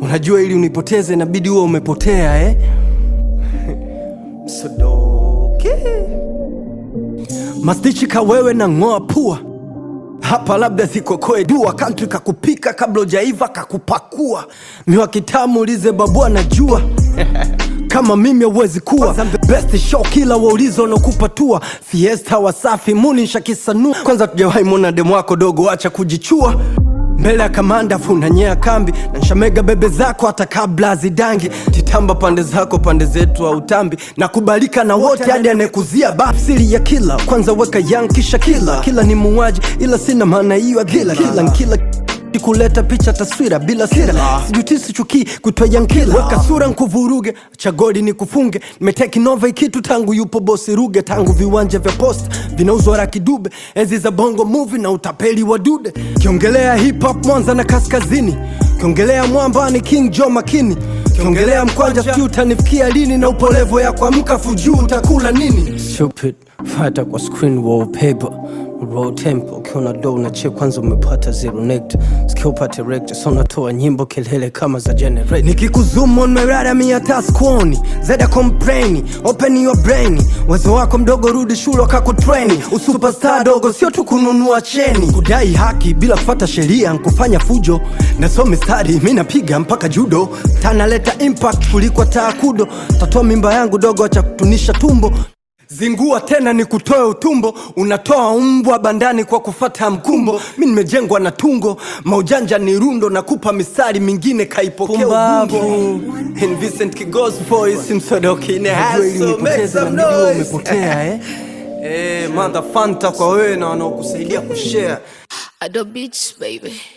Unajua ili unipoteze inabidi uwe umepotea eh? Msodoke mastichi ka wewe na ng'oa pua hapa labda zikokoe dua kantri kakupika kabla ujaiva kakupakua miwa kitamu ulize babu anajua kama mimi hauwezi kuwa best show kila waulizo unakupatua fiesta wasafi munisha kisanua kwanza tujawahi mwona demu wako dogo acha kujichua mbele ya kamanda funanyea kambi na nshamega bebe zako hata kabla zidangi titamba pande zako pande zetu au tambi na kubalika na wote hadi anayekuzia bafsiri ya kila kwanza weka yang kisha kila kila ni muuaji ila sina maana hiyo ya kila kila nkila kuleta picha taswira bila sira sijutisi chukii kutoyankila weka sura nkuvuruge chagodi ni kufunge nimeteki nova ikitu tangu yupo bosi ruge tangu viwanja vya post vinauzwa rakidube enzi za bongo movie na utapeli wa dude kiongelea hip hop mwanza na kaskazini kiongelea mwambani king jo makini kiongelea mkwanja sijui utanifikia lini na upolevo ya kuamka fujuu utakula nini Stupid, fata kwa screen wallpaper Raw tempo ukiona do unachia kwanza umepata zero nect sikia upate rect so unatoa nyimbo kelele kama za generate nikikuzoom on merara mia taskuoni zeda complain open your brain wezo wako mdogo rudi shule wakakutrain usuperstar dogo sio tu kununua cheni kudai haki bila kufata sheria nkufanya fujo nasome stadi mi napiga mpaka judo tanaleta impact kuliko taakudo tatoa mimba yangu dogo acha kutunisha tumbo zingua tena ni kutoe utumbo unatoa mbwa bandani kwa kufata mkumbo mi nimejengwa na tungo maujanja ni rundo na kupa mistari mingine kaipokea ubumbo In Vincent Kigos voice msodoki in the house, so make some noise. umepotea eh? Eh, mother fanta kwa wewe na wanaokusaidia kushare Ado Beats, baby.